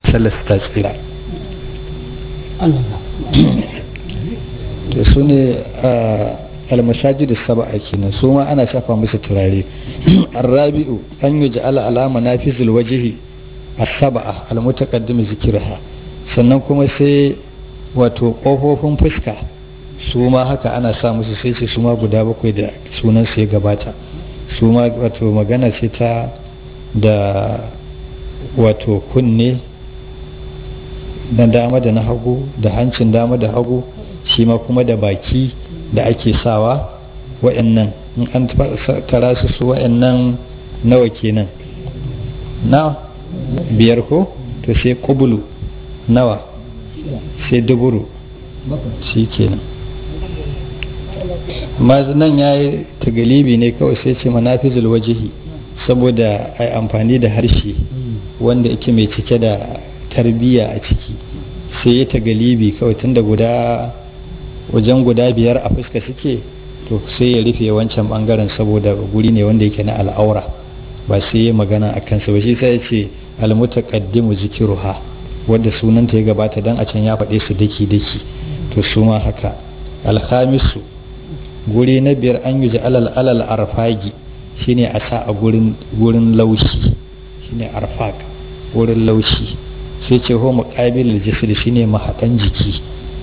sallar ta tsira to su ne almasajidu saba'a kenan su ma ana shafa musu turare arrabi'u an yi ja'ala alama na fi zulwajihi a saba'a almutaqaddim zikirha sannan kuma sai wato ƙofofin fuska su ma haka ana sa musu sai ce su ma guda bakwai da sunan su ya gabata su ma wato magana ce ta da wato kunne na dama da na hagu da hancin dama da hagu shi ma kuma da baki da ake sawa wa'annan in an tara su su wa'annan nawa kenan na biyar ko to sai kubulu nawa sai duburu shi kenan amma nan ya yi tagalibi ne kawai sai ce manafizul wajihi saboda a amfani da harshe wanda yake mai cike da tarbiyya a ciki sai ya tagalibi kawai tun da guda wajen guda biyar a fuska suke to sai ya rufe wancan bangaren saboda guri ne wanda yake na al'aura ba sai ya magana a kansa ba shi sai ya ce almutaqaddimu zikiruha wadda sunanta ya gabata dan a can ya faɗe su daki daki to su ma haka alhamisu guri na biyar an yi alal alal arfagi shine a sa a gurin gurin laushi shine arfaq wurin laushi sai ce ho muqabil jisr shine mahaɗan jiki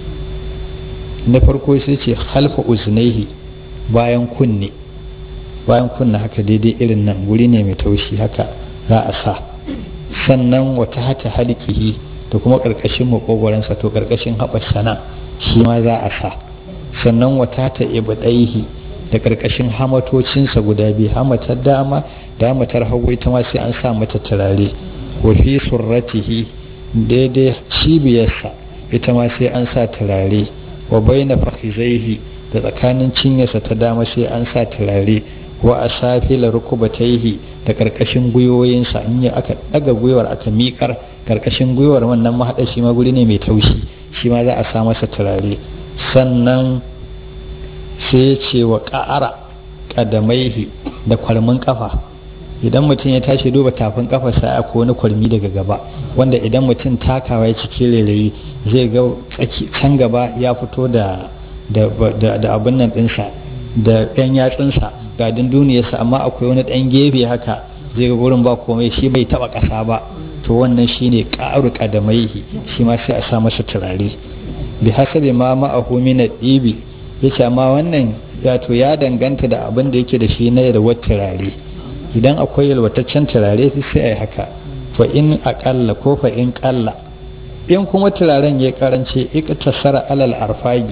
na farko sai ce halfa uznaihi bayan kunne bayan kunne haka daidai irin nan guri ne mai taushi haka za a sa sannan wata hata halikihi da kuma ƙarƙashin maƙogwaransa to ƙarƙashin haɓar sana shi ma za a sa sannan wata ta ibadaihi da ƙarƙashin hamatocinsa guda biyu hamatar dama da hamatar hagu ita ma sai an sa mata turare wa fi surratihi daidai cibiyarsa ita ma sai an sa turare wa baina fakhizaihi da tsakanin cinyarsa ta dama sai an sa turare wa asafila rukubataihi da karkashin gwiwoyinsa in ya aka daga gwiwar aka miƙar karkashin gwiwar wannan mahaɗa shi ma guri ne mai taushi shi ma za a sa masa turare sannan sai ce wa ƙa'ara ƙadamaihi da kwalmin ƙafa idan mutum ya tashi duba tafin kafarsa a wani kwalmi daga gaba wanda idan mutum takawa ya cike rairayi zai ga tsaki can gaba ya fito da da abin nan ɗinsa da ɗan yatsunsa ga dunduniyarsa amma akwai wani ɗan gefe haka zai ga gurin ba komai shi bai taɓa ƙasa ba to wannan shine ƙaru ƙadamaihi shi ma sai a sa masa turare bi hasabi ma ma'ahu min ɗibi yace amma wannan wato ya danganta da abin da yake da shi na yalwar turare idan akwai yalwataccen turare sai a yi haka fa in aƙalla ko fa in ƙalla in kuma turaren ya karance tasara alal arfagi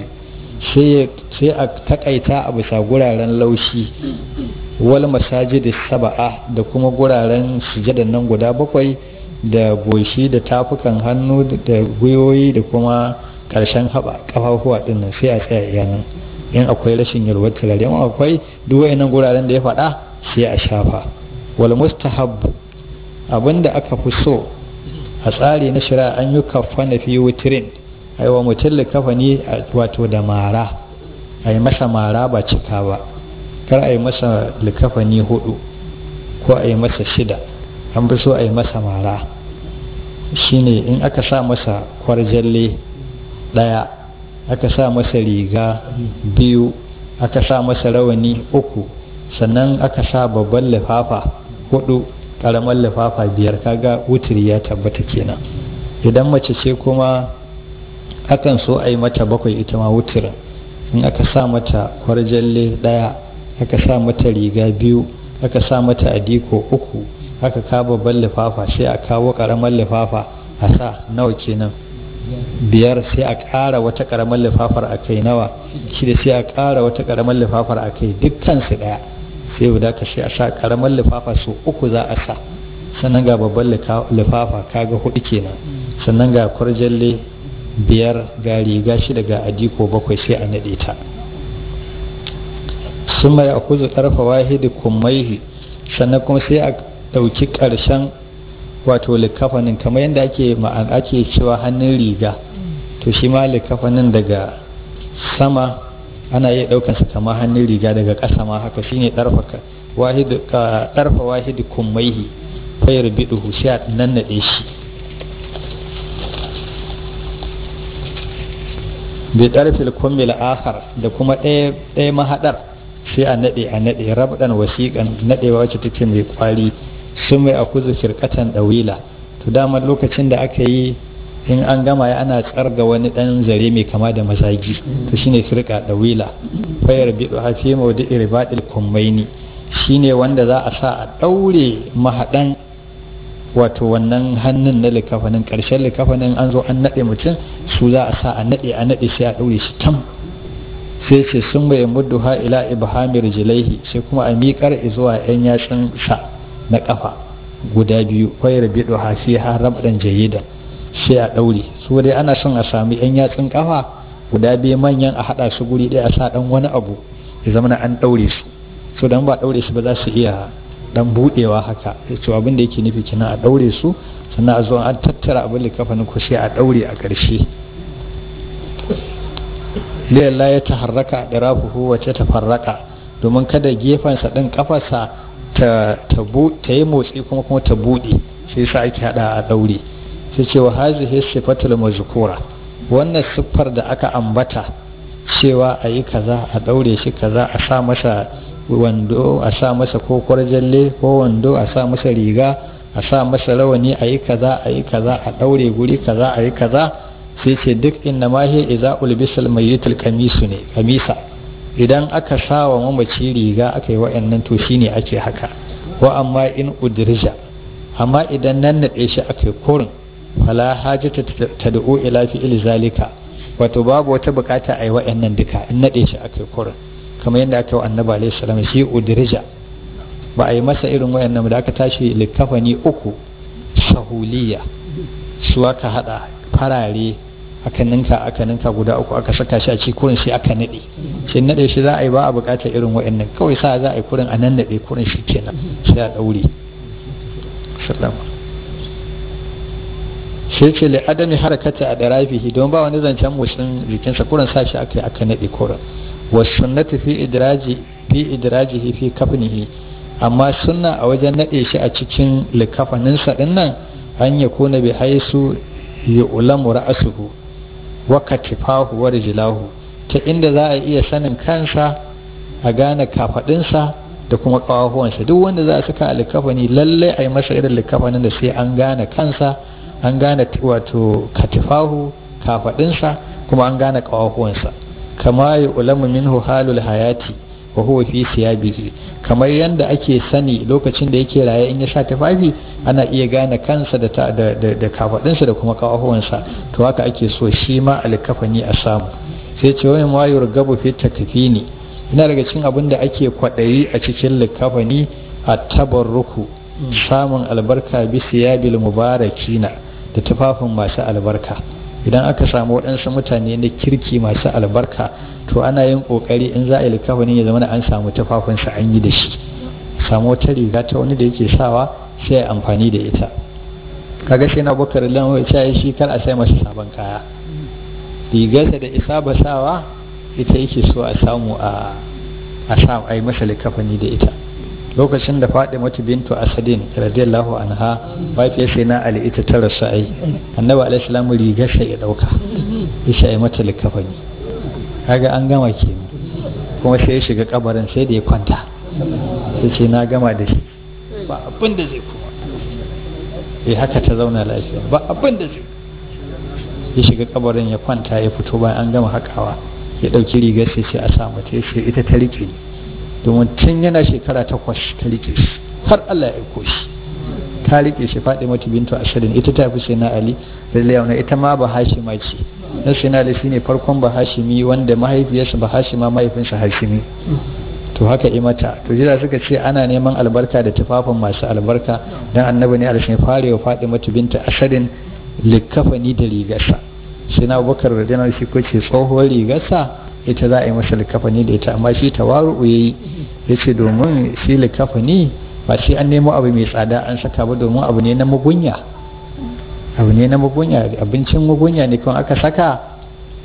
sai a takaita a bisa guraren laushi wal masajidi saba'a da kuma guraren sujadan nan guda bakwai da goshi da tafukan hannu da gwiwoyi da kuma ƙarshen haɓa ƙafafuwa ɗin nan sai a tsaya iyanan in akwai rashin yalwar turare in akwai duk wayannan guraren da ya faɗa sai a shafa wal mustahab abinda aka fi so a tsari na shari'a an yi kafana fi wutirin aiwa mutum likafani wato da mara a yi masa mara ba cika ba kar a yi masa likafani hudu ko a yi masa shida an fi so a yi masa mara shine in aka sa masa kwarjalle daya aka sa masa riga biyu aka sa masa rawani uku sannan aka sa babban lifafa hudu karamar lifafa biyar kaga wutiri ya tabbata kenan idan mace ce kuma akan so a yi mata bakwai ita ma wutirin in aka sa mata kwarjalle daya aka sa mata riga biyu aka sa mata adiko uku aka kawo babban lifafa sai a kawo karamar lifafa a sa nawa kenan biyar sai a ƙara wata ƙaramar lifafar a kai nawa shida sai a ƙara wata ƙaramar lifafar a kai dukkan su ɗaya sai guda ka sai a sa ƙaramar lifafa su uku za a sa sannan ga babban lifafa kaga hudu kenan sannan ga kwarjalle biyar ga riga shida ga adiko bakwai sai a naɗe ta sun mai a kuzu ƙarfa wahidi kummaihi sannan kuma sai a ɗauki ƙarshen wato likafanin kamar yadda ake ma'an ake cewa hannun riga to shi ma likafanin daga sama ana iya ɗaukansa kamar hannun riga daga ƙasa ma haka shine ɗarfa wahidu ɗarfa wahidu kummaihi fayar biduhu sai a nannaɗe shi bi ɗarfil kummil akhar da kuma ɗaya mahaɗar sai a naɗe a naɗe rabɗan wasiƙan naɗewa wacce take mai ƙwari sun mai akuzu firkatan ɗawila to dama lokacin da aka yi in an gama ya ana tsarga wani ɗan zare mai kama da mazagi to shine firka ɗawila fayar biɗo hafi maudu irbaɗil kummaini shine wanda za a sa a ɗaure mahaɗan wato wannan hannun na likafanin ƙarshen likafanin an zo an naɗe mutum su za a sa a naɗe a naɗe sai a ɗaure shi tam sai ce sun bai muddu ha ila ibhamir jilaihi sai kuma a miƙar zuwa yan yatsun sa na ƙafa guda biyu kwayar biɗo ha fi ha rabdan jayyida sai a ɗaure su dai ana son a sami yan yatsun ƙafa guda biyu manyan a haɗa su guri ɗaya a sa ɗan wani abu ya zama an ɗaure su so dan ba ɗaure su ba za su iya dan budewa haka to abin da yake nufi kina a daure su sannan a zo an tattara abin da kafanin ku sai a daure a ƙarshe liyalla ya taharraka da rafuhu wace ta farraka domin kada gefensa ɗin kafarsa ta ta yi motsi kuma kuma ta bude sai sa ake hada a daure sai ce wa hazihi sifatul mazkura wannan siffar da aka ambata cewa a yi kaza a daure shi kaza a sa masa wando a sa masa ko kwarjalle ko wando a sa masa riga a sa masa rawani a yi kaza a yi kaza a ɗaure guri kaza a yi kaza sai ce duk inna ma hiya idza ulbisal mayyitul kamisu ne kamisa idan aka sa wa mamaci riga aka yi wa'annan to shine ake haka wa amma in udrija amma idan nan naɗe shi aka yi kurin fala hajata tad'u ila fi'il zalika wato babu wata bukata a yi wa'annan duka in naɗe shi aka yi kurin kamar yadda aka yi annabi alaihi salam shi udrija ba a yi masa irin wayannan da aka tashi likafani uku sahuliya su aka hada farare aka ninka aka ninka guda uku aka saka shi a cikin kurin sai aka nade sai nade shi za a yi ba a bukatar irin wayannan kawai sa za a yi kurin a nan nade kurin shi kenan sai a daure sallama sai ce li adami harakata a darafihi don ba wani zancen motsin jikinsa kurin sa shi aka yi aka nade kurin wasunnatu fi idraji fi idrajihi fi kafnihi amma sunna a wajen nade shi a cikin likafaninsa din nan an ya kuna bi haisu ya ulamu ra'asuhu wa katifahu wa rijlahu ta inda za a iya sanin kansa a gane kafadinsa da kuma kawahuwansa duk wanda za a saka a likafani lallai a yi masa irin likafanin da sai an gane kansa an gane wato katifahu kafadinsa kuma an gane kawahuwansa kama ya ulamu minhu halul hayati wa huwa fi siyabihi kamar yanda ake sani lokacin da yake raye in ya sa tufafi ana iya gane kansa da da da kafadinsa da kuma kawahuwansa to haka ake so shi ma alkafani a samu sai ce wani ma yurgabu fi takfini ina daga cikin abin da ake kwadayi a cikin likafani a tabarruku samun albarka bi siyabil mubarakina da tufafin masu albarka idan aka samu waɗansu mutane na kirki masu albarka to ana yin ƙoƙari in za a yi likafani ya zama an samu tufafinsa an yi da shi samu wata riga ta wani da yake sawa sai a amfani da ita kaga sai na bakar lan ya shi kar a sai masa sabon kaya rigarsa da isa ba sawa ita yake so a samu a a sa a yi masa likafani da ita lokacin da faɗi mata bintu asadin radiyallahu anha mahaifiyar sai na ali ita ta rasu ai annabi alaihi salamu rigarsa ya ɗauka ya yi mata likafani kaga an gama ke kuma sai ya shiga kabarin sai da ya kwanta sai ce na gama da shi ba abin da zai kuma eh haka ta zauna lafiya ba abin da zai ya shiga kabarin ya kwanta ya fito bayan an gama hakawa ya ɗauki rigar sai ce a sa mata ya ce ita ta rike domin tun yana shekara takwas ta rike shi har Allah ya aiko shi ta rike shi faɗi mata bintu ashirin ita ta fi sai na ali radiyallahu ita ma ba hashima ce na sai na ali shine farkon ba hashimi wanda mahaifiyarsa ba hashima mahaifinsa hashimi to haka yi mata to jira suka ce ana neman albarka da tufafin masu albarka dan annabi ne alashin fare wa faɗi mata bintu ashirin likafani da rigarsa sai na abubakar radiyallahu shi ko ce tsohuwar rigarsa ita za a yi masa likafani da ita amma shi tawaru ya yi ya ce domin shi likafani ba sai an nemo abu mai tsada an saka ba domin abu ne na mugunya abu ne na mugunya abincin mugunya ne kuma aka saka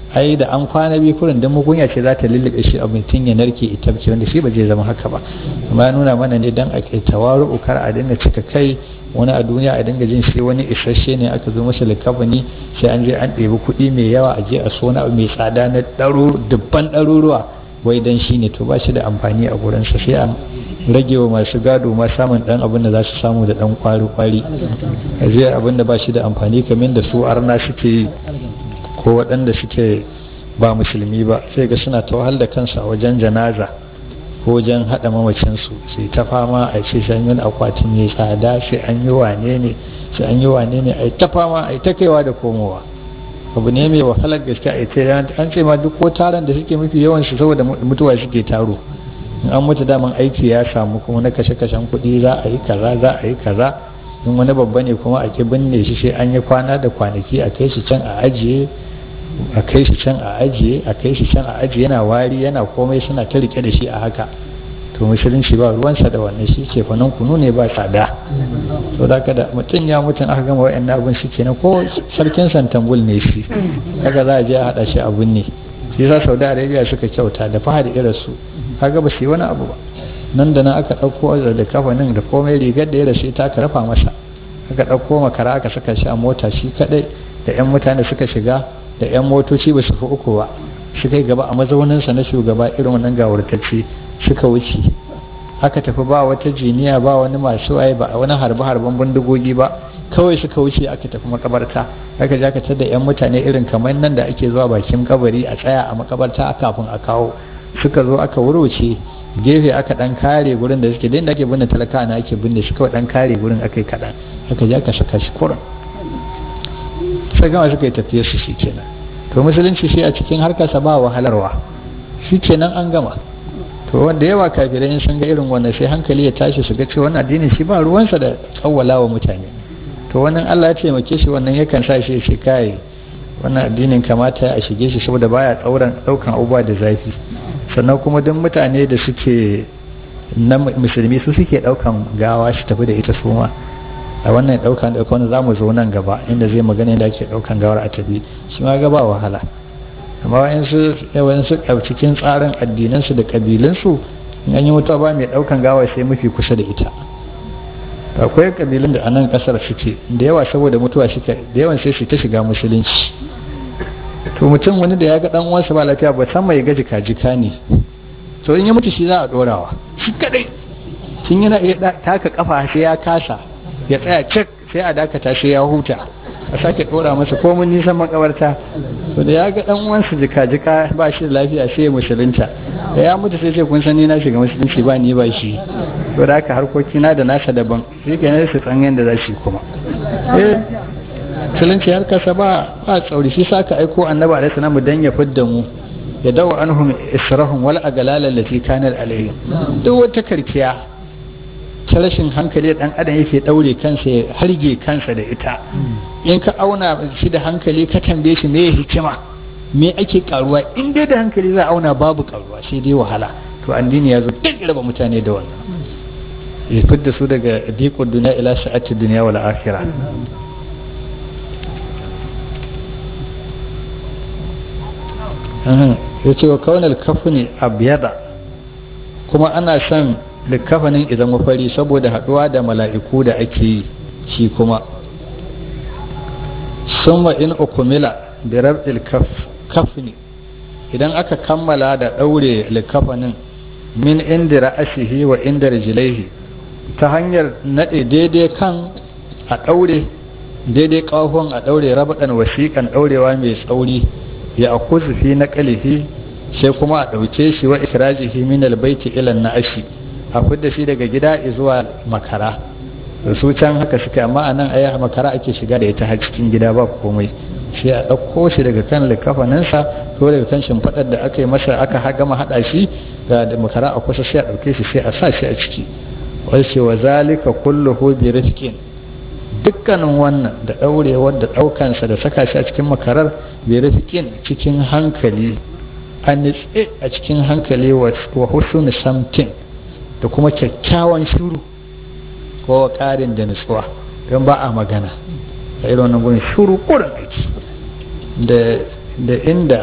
ai da an kwana biyu kurin dan mugunya ce za ta lullube shi a mutum ya narke ita ce wanda shi ba zai zama haka ba amma ya nuna mana ne dan a kai tawaru kar a dinga cika kai wani a duniya a dinga jin shi wani isasshe ne aka zo masa likafani sai an je an ɗebi kuɗi mai yawa a je a so na mai tsada na ɗaro dubban ɗaruruwa wai dan shi ne to ba shi da amfani a gurinsa sai an rage wa masu gado ma samun dan abin da za su samu da dan kwari-kwari zai abin da ba shi da amfani kamar da su arna suke yi ko waɗanda suke ba musulmi ba sai ga suna ta wahal da kansu a wajen janaza ko wajen haɗa mamacinsu sai ta fama a ce sai an yi akwati mai tsada sai an yi wane ne sai an yi wane ne a ta fama a ta kaiwa da komowa abu ne mai wahalar gaske a ce an ce ma duk ko taron da suke mafi yawan su saboda mutuwa suke taro in an mutu daman aiki ya samu kuma na kashe-kashen kuɗi za a yi kaza za a yi kaza in wani babba ne kuma a ki binne shi sai an yi kwana da kwanaki a kai shi can a ajiye a kai shi can a ajiye a kai shi can a ajiye yana wari yana komai suna ta rike da shi a haka to musulunci ba ruwansa da wannan shi ce fanan kunu ne ba tsada to da kada mutum ya mutum aka gama wa'annan abin shi kenan ko sarkin santambul ne shi haka za a je a haɗa shi abin ne shi sa saudi arabia suka kyauta da fahad irin su kaga ba su yi wani abu ba nan da nan aka ɗauko da kafanin da komai rigar da ya rasu ta aka rafa masa aka ɗauko makara aka saka shi a mota shi kaɗai da 'yan mutane suka shiga da 'yan motoci ba su fi uku ba suka yi gaba a mazauninsa na shugaba irin wannan gawurtacce suka wuce aka tafi ba wata jiniya ba wani masu waye ba wani harbe harben bindigogi ba kawai suka wuce aka tafi makabarta aka je aka tada 'yan mutane irin kamar nan da ake zuwa bakin kabari a tsaya a makabarta kafin a kawo suka zo aka wuruce gefe aka dan kare gurin da suke da ake binne talaka na ake binne shi kawai dan kare gurin aka yi kaɗan aka je aka saka shi kurin sai gama suka yi tafiye su shi kenan to musulunci shi a cikin harkarsa ba wahalarwa shi kenan an gama to wanda yawa kafirai in sun ga irin wannan sai hankali ya tashi su ga cewa wannan addini shi ba ruwansa da tsawwala wa mutane to wannan Allah ya taimake shi wannan yakan sa shi shi kai wannan addinin kamata a shige shi saboda baya tsauran daukan abubuwa da zafi sannan kuma duk mutane da suke na musulmi su suke daukan gawa shi tafi da ita su ma a wannan daukan da wani zamu zo nan gaba inda zai magana da ake daukan gawar a tafi shi ma gaba wahala amma wayansu yawansu a cikin tsarin addinansu da kabilansu in an yi mutuwa ba mai daukan gawa sai mafi kusa da ita akwai kabilun da a nan kasar suke da yawa saboda mutuwa suke da yawan sai su ta shiga musulunci to mutum wani da ya ga dan uwansa ba lafiya ba san mai gaji jika ne to in ya mutu shi za a dorawa shi kadai tun yana iya taka kafa sai ya kasa ya tsaya cik sai a dakata sai ya huta a sake dora masa komun nisan makabarta to da ya ga dan uwansa jika jika ba shi da lafiya sai ya musulunta da ya mutu sai sai kun san ni na shiga musulunci ba ni ba shi to da haka harkoki na da nasa daban shi ke su tsan yadda za shi kuma eh musulunci har kasa ba ba tsauri shi saka aiko annabi alaihi salam dan ya fidda mu ya dawo anhum israhum wal agalal allati kanat alayhim duk wata karkiya ta rashin hankali dan adam yake daure kansa ya harge kansa da ita in ka auna shi da hankali ka tambaye shi me hikima me ake karuwa in dai da hankali za a auna babu karuwa sai dai wahala to addini ya zo duk raba mutane da wannan ya fidda su daga diqud duniya ila sa'ati duniya wal akhirah ya ce wa kaunar kafini abiyada kuma ana son likafanin idan mafari saboda haɗuwa da mala'iku da ake yi shi kuma summa in ukumila da rab'il kafni idan aka kammala da ɗaure likafanin min inda ra'asihi wa inda rijilaihi ta hanyar naɗe daidai kan a ɗaure daidai ƙahon a ɗaure rabaɗan wasiƙan ɗaurewa mai tsauri ya akuzu fi na ƙalifi sai kuma a ɗauke shi wa ikirajihi min albaiti ilan na ashi a fidda shi daga gida zuwa makara da su can haka suka amma a nan aya makara ake shiga da ita har cikin gida ba komai sai a ɗauko shi daga kan likafaninsa ko daga kan shimfiɗar da aka yi masa aka gama haɗa shi da makara a kusa sai a ɗauke shi sai a sa shi a ciki wace wa zalika kulluhu bi rifqin dukkanin wannan da ɗaurewar da ɗaukansa da saka shi a cikin makarar bi rifqin cikin hankali a nitse a cikin hankali wa husnul samtin da kuma kyakkyawan shuru ko ƙarin da nutsuwa don ba a magana a irin wannan gurin shuru kurin aiki da inda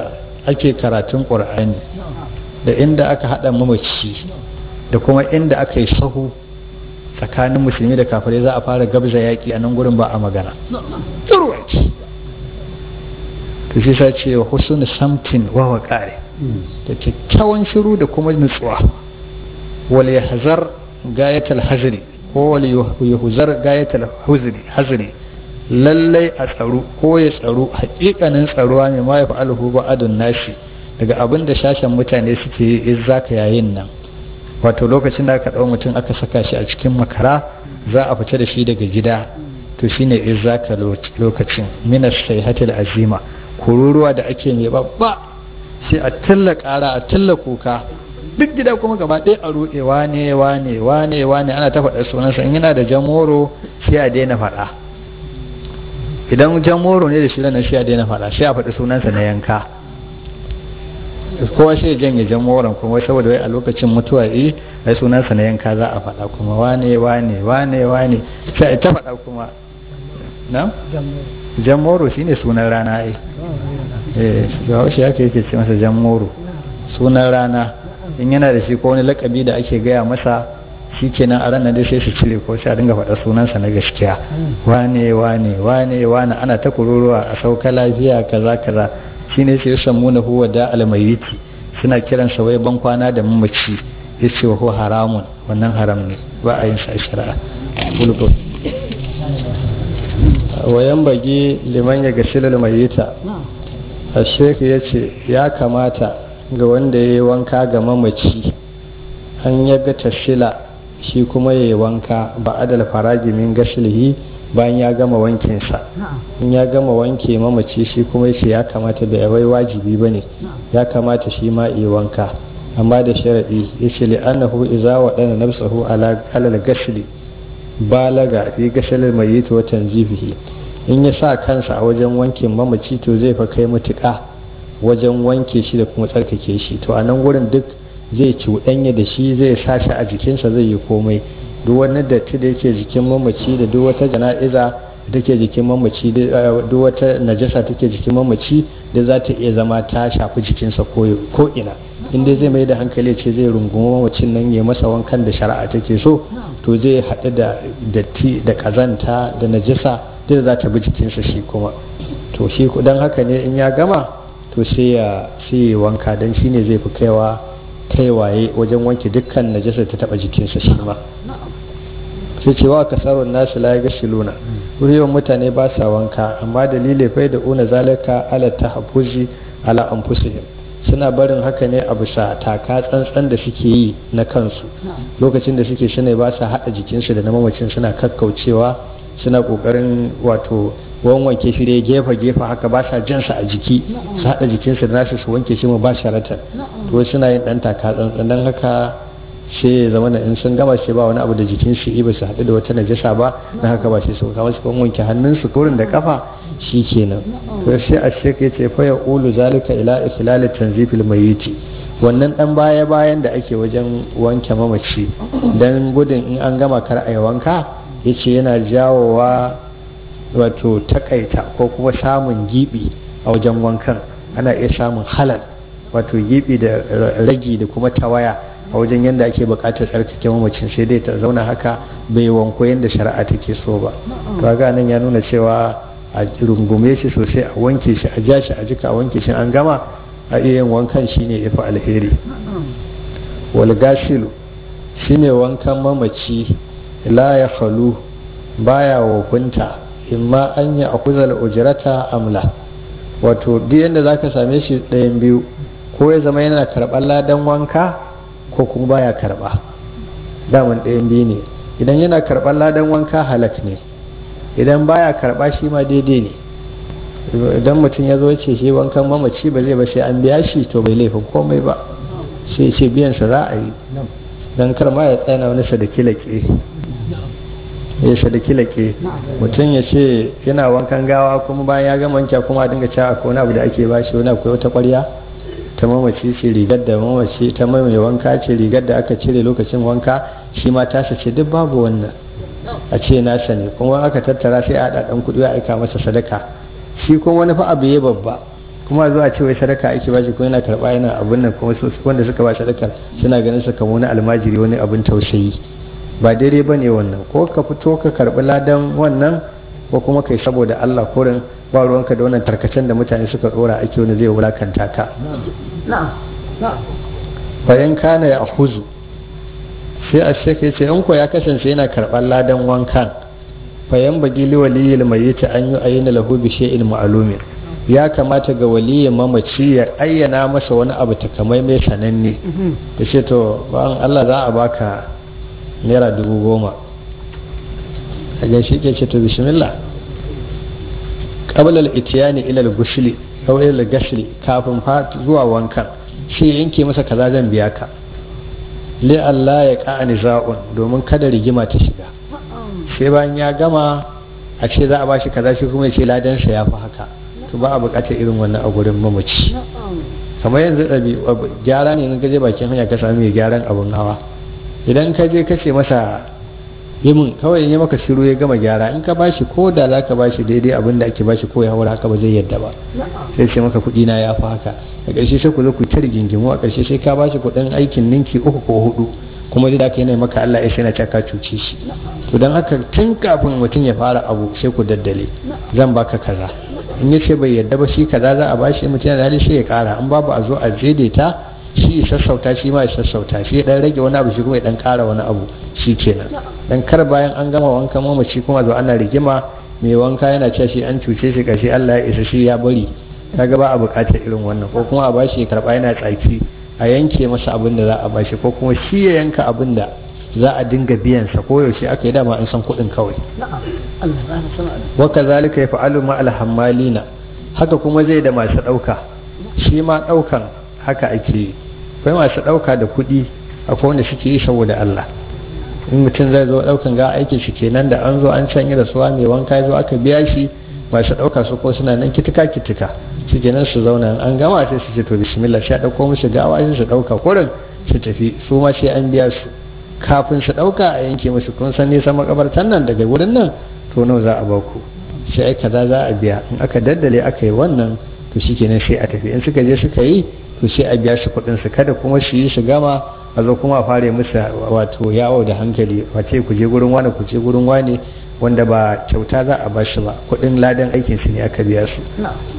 ake karatun ƙur'ani da inda aka haɗa mamaci da kuma inda aka yi sahu tsakanin musulmi da kafirai za a fara gabza yaƙi a nan gurin ba a magana turwaci to shi sa ce wa husnu samtin wa waqari da kyakkyawan shiru da kuma nutsuwa wal yahzar gayatal hazri ko wal yahzar gayatal huzri hazri lallai a tsaro ko ya tsaro hakikanin tsaruwa ne ma ya fa'alhu ba'adun nashi daga abin da shashen mutane suke yi in zaka yayin nan wato lokacin da aka ɗau mutum aka saka shi a cikin makara za a fita da shi daga gida to shine in zaka lokacin minas sayhatil azima kururuwa da ake mai babba sai a tilla ƙara a tilla kuka duk gida kuma gaba ɗaya a ruɗe wane wane wane wane ana ta faɗa sunansa in yana da jamoro sai a daina faɗa idan jamoro ne da shi ranar sai a daina faɗa sai a faɗi sunansa na yanka kowa sai janye jamoran kuma saboda wai a lokacin mutuwa yi ai sunansa na yanka za a faɗa kuma wane wane wane wane sai a ta faɗa kuma na jamoro shine sunan rana ai eh ga shi yake yake ce masa jamoro sunan rana in yana da shi ko wani lakabi da ake gaya masa shi kenan a ranar dai sai su cire ko sai a dinga faɗa sunansa na gaskiya wane wane wane wane ana ta kururuwa a sauka lafiya kaza kaza shine sai ya samu na huwa da almayiti suna kiransa wai ban kwana da mamaci ya ce wa haramun wannan haram ne ba a yin sa shari'a wayan bage liman ya gashi mayita a shek ya ce ya kamata ga wanda ya yi wanka ga mamaci an yaga tashila shi kuma ya yi wanka ba adal faragi min gashilihi bayan ya gama wankinsa in ya gama wanke mamaci shi kuma yace ya kamata bai wai wajibi ba ne ya kamata shi ma yi wanka amma da sharaɗi ya ce li'annahu iza waɗanda nafsahu ala alal gashili balaga fi gashalil mayyit wa tanzibihi in ya sa kansa a wajen wankin mamaci to zai fa kai matuƙa wajen wanke shi da kuma tsarkake shi to a nan gurin duk zai cuɗanya da shi zai sa shi a jikinsa zai yi komai duk wani datti da yake jikin mamaci da duk wata jana'iza da take jikin mamaci duk wata najasa take jikin mamaci da za ta iya zama ta shafi jikinsa ko ina in dai zai mai da hankali ce zai rungumi mamacin nan ya masa wankan da shari'a take so to zai haɗu da datti da ƙazanta da najasa da za ta bi jikinsa shi kuma to shi dan haka ne in ya gama to sai ya sai ya wanka dan shine zai fi kaiwa kaiwaye wajen wanke dukkan najasa ta taba jikinsa shi ma sai cewa kasarun nasu la ga shiluna yawan mutane ba sa wanka amma dalilai fai da una zalika ala tahaffuzi ala anfusihim suna barin haka ne a bisa taka tsantsan da suke yi na kansu lokacin da suke suna ba sa haɗa jikinsu da na mamacin suna kakkaucewa suna ƙoƙarin wato wanwanke shi dai gefe gefe haka ba sa jansa a jiki su haɗa jikinsu da nasu su wanke shi mu ba sharatan to suna yin ɗan taka tsantsan don haka sai ya zama in sun gama sai ba wani abu da jikin su ba su haɗu da wata najasa ba na haka ba sai su kama su wanke hannunsu kurin da kafa shi kenan to sai a shek ya ce fa ya ulu zalika ila ikhlal tanzifil mayyiti wannan dan baya bayan da ake wajen wanke mamaci dan gudun in an gama kar a yi wanka yace yana jawowa wato takaita ko kuma samun gibi a wajen wankan ana iya samun halal wato gibi da ragi da kuma tawaya a wajen yadda ake bukatar tsarkake mamacin sai dai ta zauna haka bai wanko yadda shari'a take so ba to ga nan ya nuna cewa a rungume shi sosai a wanke shi a ja shi a jika a wanke shi an gama a iya yin wankan shine ya fi alheri wal gashilu shine wankan mamaci la ya falu baya wofinta imma an yi akuzal ujrata amla wato duk yadda zaka same shi ɗayan biyu ko ya zama yana karɓar ladan wanka ko kuma baya karɓa daman ɗayan biyu ne idan yana karɓar ladan wanka halak ne idan baya karɓa shi ma daidai ne idan mutum ya zo ce shi wankan mamaci ba zai ba sai an biya shi to bai laifin komai ba sai ce biyansa za a yi don kar ma ya tsaya wani sadaki laƙe ya sadaki laƙe mutum ya ce yana wankan gawa kuma bayan ya gama wanka kuma a dinga cewa akwai wani abu da ake ba shi wani akwai wata ƙwarya ta mamaci ce rigar da mamaci ta mai wanka ce rigar da aka cire lokacin wanka shi ma tasa ce duk babu wannan a ce nasa ne kuma aka tattara sai a haɗa ɗan kuɗi a aika masa sadaka shi kuma wani fa abu ya babba kuma zuwa ce wai sadaka ake bashi ko yana karba yana abin nan kuma wanda suka ba sadaka suna ganin sa kamar wani almajiri wani abin tausayi ba daidai ba ne wannan ko ka fito ka karbi ladan wannan ko kuma kai saboda Allah korin ba ruwanka da wannan tarkacen da mutane suka dora ake wani zai wulakanta ka bayan kana ya huzu sai a sheka ya ce in ko ya kasance yana karɓar ladan wankan bayan bagi liwaliyil mai yace an yi ayyana lahu bi shay'in ma'lumin ya kamata ga waliyin mamaci ya ayyana masa wani abu takamai mai sananne ya ce to ba'an Allah za a baka naira dubu goma a gaishe ke ce to bismillah qabla al-ityani ila al-ghusli aw ila al-ghusli kafin fa zuwa wankan shi yanke masa kaza zan biya ka li Allah ya ka niza'un domin kada rigima ta shiga sai bayan ya gama a ce za a bashi kaza shi kuma ya ce ladansa ya fi haka to ba a bukatar irin wannan a gurin mamaci kamar yanzu ɗabi gyara ne in ka je bakin hanya ka sami mai gyaran abun hawa idan ka je ka ce masa yi mun kawai in yi maka shiru ya gama gyara in ka bashi ko da za ka bashi daidai abin da ake bashi ko ya haura haka ba zai yadda ba sai ce maka kuɗi na ya fi haka a ƙarshe sai ku zo ku ta rigingimu a ƙarshe sai ka bashi kuɗin aikin ninki uku ko hudu kuma dai da ka yana maka Allah ya sai na ka cuce shi to don haka tun kafin mutum ya fara abu sai ku daddale zan baka kaza in ya ce bai yadda ba shi kaza za a bashi mutum yana hali sai ya kara in babu a zo a daidaita shi ya sassauta shi ma ya sassauta shi ya dan rage wani abu shi kuma ya dan kara wani abu shi kenan dan kar bayan an gama wankan mamaci kuma zo ana rigima mai wanka yana cewa shi an cuce shi kashi Allah ya isa shi ya bari kaga ba a bukatar irin wannan ko kuma a bashi ya karba yana tsaki a yanke masa abin da za a bashi ko kuma shi ya yanka abin da za a dinga biyansa ko yaushe aka yi dama an san kuɗin kawai waka zalika ya fa'alu ma alhammalina haka kuma zai da masu ɗauka shi ma ɗaukan haka ake yi akwai masu ɗauka da kuɗi akwai wanda suke yi saboda Allah in mutum zai zo ɗaukan ga aikin shi kenan da an zo an sanya da suwa mai wanka ya zo aka biya shi masu ɗauka su ko suna nan kitika kitika su kenan su zauna an gama sai su ce to bismillah sai a ɗauko musu gawa sai su ɗauka kurin su tafi su ma sai an biya su kafin su ɗauka a yanke musu kun san nisan makabartan nan daga wurin nan to nawa za a ba ku sai ai kaza za a biya in aka daddale aka yi wannan to shikenan sai a tafi in suka je suka yi to sai a biya su kuɗin su kada kuma su yi su gama a zo kuma a fara musu wato yawo da hankali wace ku je gurin wani ku je gurin wani wanda ba kyauta za a bashi ba kuɗin ladan aikin su ne aka biya su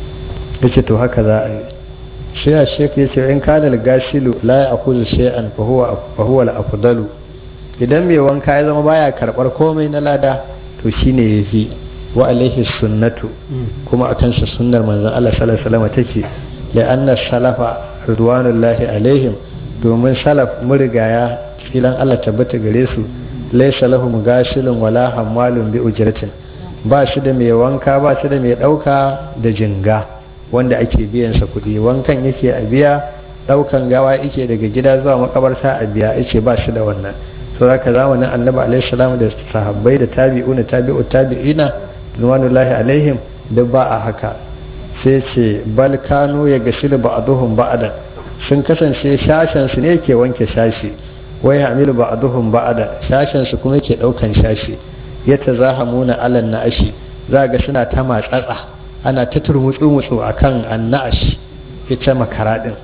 yace to haka za a yi sai a shek ya ce in kanal gasilu la ya akuzu shay'an fa huwa al-afdalu idan mai wanka ya zama baya karbar komai na lada to shine yafi wa alaihi sunnatu kuma akan sa sunnar manzon Allah sallallahu alaihi wasallam take la anna salafa ridwanullahi alaihim domin salaf murigaya filan Allah tabbata gare su laysa lahum gasilun wala hammalun bi ujratin ba shi da mai wanka ba shi da mai dauka da jinga wanda ake biyan sa kuɗi wankan yake a biya daukan gawa yake daga gida zuwa makabarta a biya yace ba shi da wannan to haka zamanin annabi alaihi salam da sahabbai da tabi'una tabi'u tabi'ina nuwanullahi alaihim duk ba a haka sai ce bal kanu ya gasil ba'duhum ba'dan sun kasance shashen su ne ke wanke shashi wai hamilu ba'duhum ba'da shashen su kuma ke daukan shashi yatazahamuna alan na'ashi za ga suna ta matsatsa ana ta turmutsu-mutsu a kan annash ita makara ɗin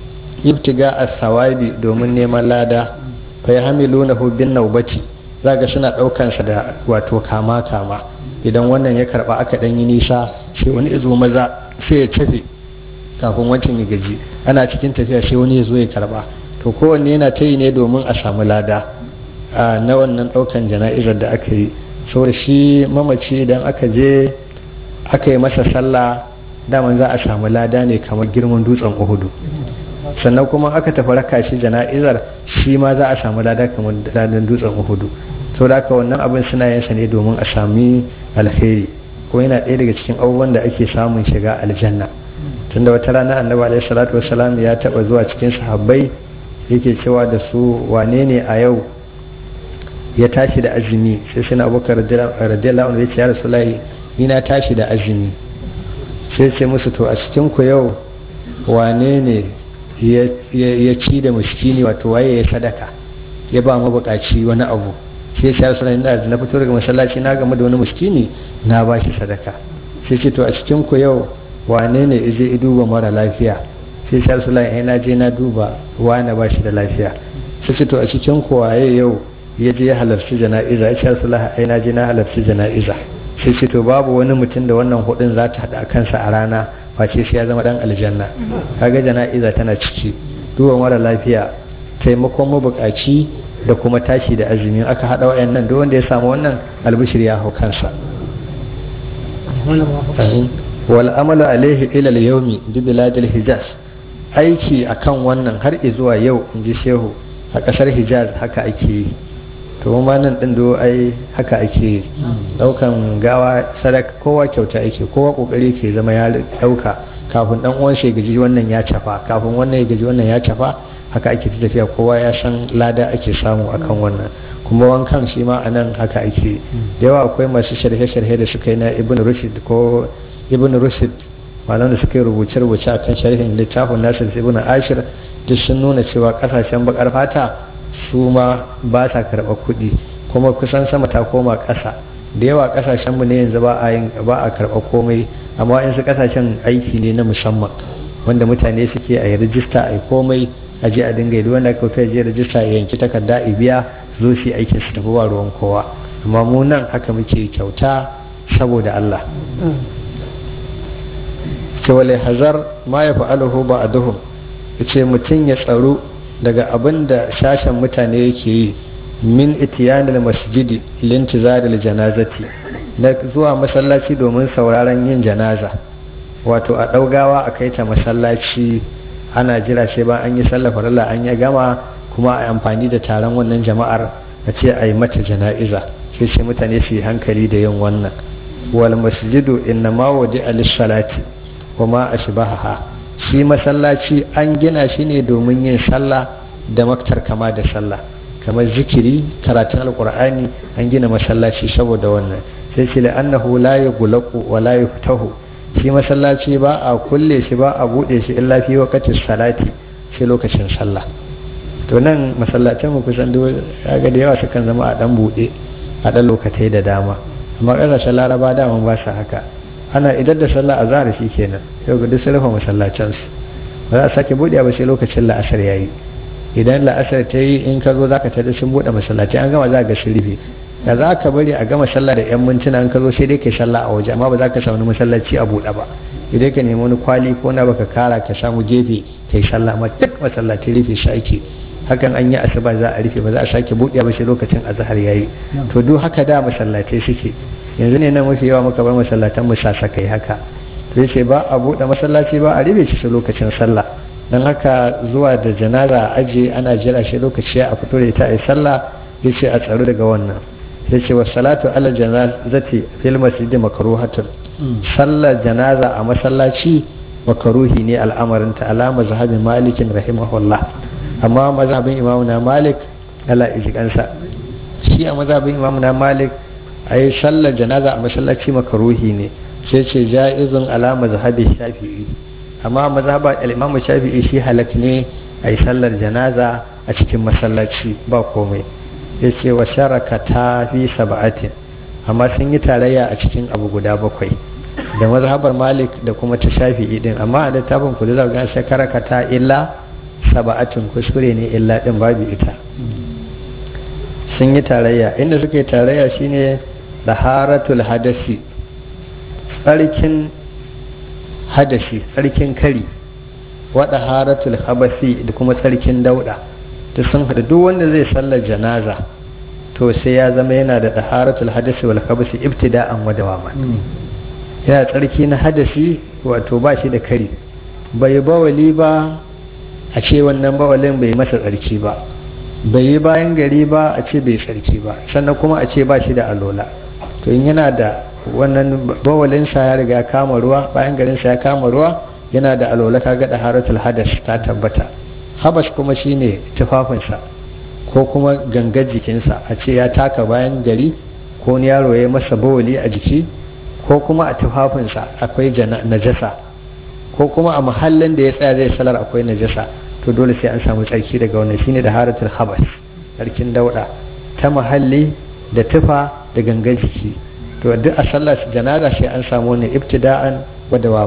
ibtiga a sawabi domin neman lada fa ya hamilu na hubin naubaci za ga suna ɗaukansa da wato kama-kama idan wannan ya karɓa aka ɗan yi nisa sai wani izo maza sai ya tafi kafin wancan ya gaji ana cikin tafiya sai wani ya zo ya karɓa to kowanne yana ta yi ne domin a samu lada na wannan ɗaukan jana'izar da aka yi saboda shi mamaci idan aka je aka yi masa sallah daman za a samu lada ne kamar girman dutsen uhudu sannan kuma aka tafi raka shi jana'izar shi ma za a samu lada kamar ladan dutsen uhudu to da wannan abin suna yin sa ne domin a sami alheri ko yana ɗaya daga cikin abubuwan da ake samun shiga aljanna tunda wata rana annabi alaihi salatu wassalam ya taba zuwa cikin sahabbai yake cewa da su wane ne a yau ya tashi da azumi sai sai na abubakar radiyallahu anhu ya ce ya rasulullahi ni na tashi da azumi sai ce musu to a cikin ku yau wane ne ya ci da muskini wato waye ya sadaka ya ba mabukaci wani abu sai ya rasu da na fito daga masallaci na game da wani muskini na ba shi sadaka sai ce to a cikin ku yau wane ne ije i duba mara lafiya sai sha su ai na je na duba wane ba shi da lafiya sai ce to a cikin kowaye yau ya je ya halarci jana'iza ya sha su ai na je na halarci jana'iza sai ce to babu wani mutum da wannan hudun za ta haɗa kansa a rana face sai ya zama dan aljanna kaga jana'iza tana ciki duba mara lafiya taimakon mabukaci da kuma tashi da azumi aka haɗa wayannan duk wanda ya samu wannan albishir ya hau kansa wal amalu alaihi ila al-yawmi bi biladil hijaz aiki akan wannan har zuwa yau in ji shehu a kasar hijaz haka ake yi to ma nan din do ai haka ake yi daukan gawa sadaka kowa kyauta ake kowa kokari ke zama ya dauka kafin dan uwan shi gaji wannan ya cafa kafin wannan ya gaji wannan ya cafa haka ake ta tafiya kowa ya san lada ake samu akan wannan kuma wankan shi ma a nan haka ake da yawa akwai masu sharhe-sharhe da suka yi na ibn rushd ko ibn rushd malam da suka yi rubuce-rubuce akan sharhin littafin nasir ibn ashir duk sun nuna cewa kasashen bakar fata su ma ba sa karɓar kuɗi kuma kusan sama ta koma ƙasa da yawa kasashen mu ne yanzu ba a yin ba a karɓar komai amma in su kasashen aiki ne na musamman wanda mutane suke a yi rijista a yi komai a je a dinga yi wanda aka kai je rajista ya yanki takarda a biya zo shi aikin su tafi ba ruwan kowa amma mu nan haka muke kyauta saboda Allah ce wale hazar ma ya fa'aluhu ba a duhun ce mutum ya tsaro daga abin da sashen mutane yake yi min itiyanil masjidi lintizaril janazati na zuwa masallaci domin sauraron yin janaza wato a ɗaugawa a kai ta masallaci ana jira sai ba an yi sallah farilla an ya gama kuma a amfani da taron wannan jama'ar a ce a yi mata jana'iza sai sai mutane su yi hankali da yin wannan wal masjidu inna ma waje alisalati wa ma ashbaha shi masallaci an gina shi ne domin yin sallah da maktar kama da sallah kamar zikiri karatun alkur'ani an gina masallaci saboda wannan sai ce la'annahu la yughlaqu wa la yuftahu shi masallaci ba a kulle shi ba a bude shi illa fi waqti salati sai lokacin sallah to nan masallacin mu kusan da ga da yawa sukan zama a dan bude a dan lokatai da dama amma kasashen laraba dama ba su haka ana idan da sallah azhar shi kenan yau ga duk sun rufe masallacin su ba za a sake bude ba sai lokacin la'asar yayi idan la'asar ta yi in ka zo za ka tada sun bude masallaci an gama za ga sun rufe da za ka bari a gama sallah da yan mintuna an ka zo sai dai kai sallah a waje amma ba za ka samu masallaci a buɗe ba idan ka nemi wani kwali ko na baka kara ka samu gefe kai sallah amma duk masallaci rufe shi ake hakan an yi asuba za a rufe ba za a sake buɗe ba sai lokacin azhar yayi to duk haka da masallatai suke yanzu ne nan mafi yawa muka bar masallatan mu sasakai haka sai ce ba a buɗe masallaci ba a rufe shi sai lokacin sallah dan haka zuwa da janaza a aje ana jira shi lokaci a fito da ita a yi sallah yace a tsaro daga wannan sai ce salatu ala janazati fil masjid makruhatun sallar janaza a masallaci makaruhi ne al'amarin ta alama zahabin malikin rahimahullah amma mazhabin imamu na malik ala ijikansa shi a mazhabin imamu na malik a yi sallar janaza a masallaci makaruhi ne sai ce ja'izun alama zahabin shafi'i amma mazhabar al-imamu shafi'i shi halak ne a yi sallar janaza a cikin masallaci ba komai ya ce wa sharaka ta fi saba'atin amma sun yi tarayya a cikin abu guda bakwai da mazhabar malik da kuma ta shafi'i din amma a littafin kudu za ga shakaraka ta illa saba'atin kuskure ne illa din babu ita sun yi tarayya inda suka yi tarayya shine daharatul hadasi tsarkin hadasi tsarkin kari wa daharatul habasi da kuma tsarkin dauda da sun haɗu duk wanda zai sallar janaza to sai ya zama yana da taharatul hadasi wal khabasi ibtida'an wa dawama yana tsarki na hadasi wato ba shi da kari bai bawali ba a ce wannan bawalin bai masa tsarki ba bai yi bayan gari ba a ce bai tsarki ba sannan kuma a ce ba shi da alola to in yana da wannan bawalinsa ya riga kama ruwa bayan garinsa ya kama ruwa yana da alola kaga da haratul hadas ta tabbata habas kuma shine tufafinsa ko kuma gangar jikinsa a ce ya taka bayan gari ko wani yaro ya masa bawali a jiki ko kuma a tufafinsa akwai najasa ko kuma a mahallin da ya tsaya zai salar akwai najasa to dole sai an samu tsarki daga wannan shine da haratul habas tsarkin dauda ta mahalli da tufa da gangar jiki to duk a sallar janaza sai an samu wannan ibtida'an wa dawaman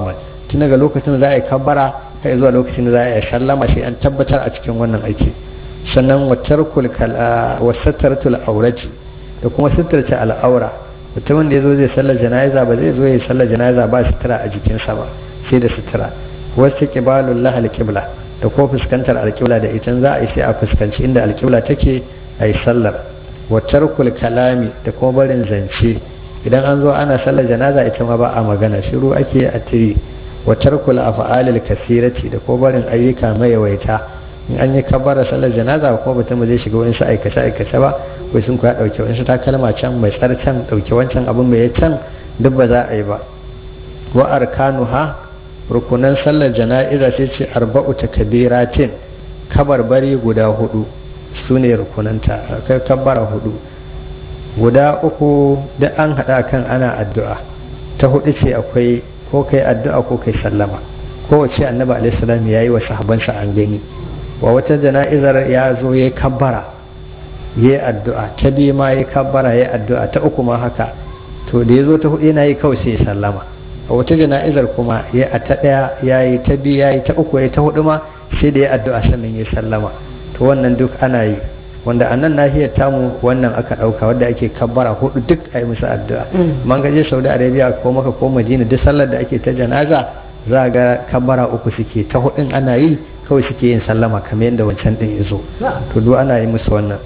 tun daga lokacin da za a yi kabbara kai zuwa lokacin da za a yi sallama sai an tabbatar a cikin wannan aiki sannan watarkul wasattaratul aurati da kuma suturce al'aura mutumin da ya zo zai sallar jana'iza ba zai zo ya yi sallar jana'iza ba sutura a jikinsa ba sai da sutura wasu kibalun lahal kibla da ko fuskantar alkibla da ita za a yi sai a fuskanci inda alkibla take a yi sallar watarkul kalami da kuma barin zance idan an zo ana sallar janaza ita ma ba a magana shiru ake a tiri watarkul af'alil kasirati da ko barin ayyuka mayawaita in an yi kabbara sallar janaza ko mutum zai shiga wani aikace aikace ba ko sun kuwa dauke wani takalma can mai tsar can dauke wancan abin mai can duk ba za a yi ba wa arkanuha rukunan sallar jana'iza sai ce arba'u takbiratin kabarbari guda hudu su ne rukunanta kai kabbara hudu guda uku da an hada kan ana addu'a ta hudu ce akwai ko kai addu'a ko kai sallama kowace annabi alaihi salam yayi wa sahabansa an gani wa wata jana'izar ya zo ya kabbara ya addu'a ta biyu ma ya kabbara ya addu'a ta uku ma haka to da ya zo ta hudu yana yi kawai sai ya sallama a wata jana'izar kuma ya a ta ɗaya ya yi ta biyu ya yi ta uku ya ta hudu ma sai da ya addu'a sannan ya sallama to wannan duk ana yi wanda a nan nahiyar tamu wannan aka ɗauka wadda ake kabbara hudu duk a yi musu addu'a man gaje saudi arabia ko maka ko madina duk sallar da ake ta janaza za ga kabbara uku suke ta hudun ana yi kawai suke yin sallama kamar yadda wancan din ya zo to duk ana yi musu wannan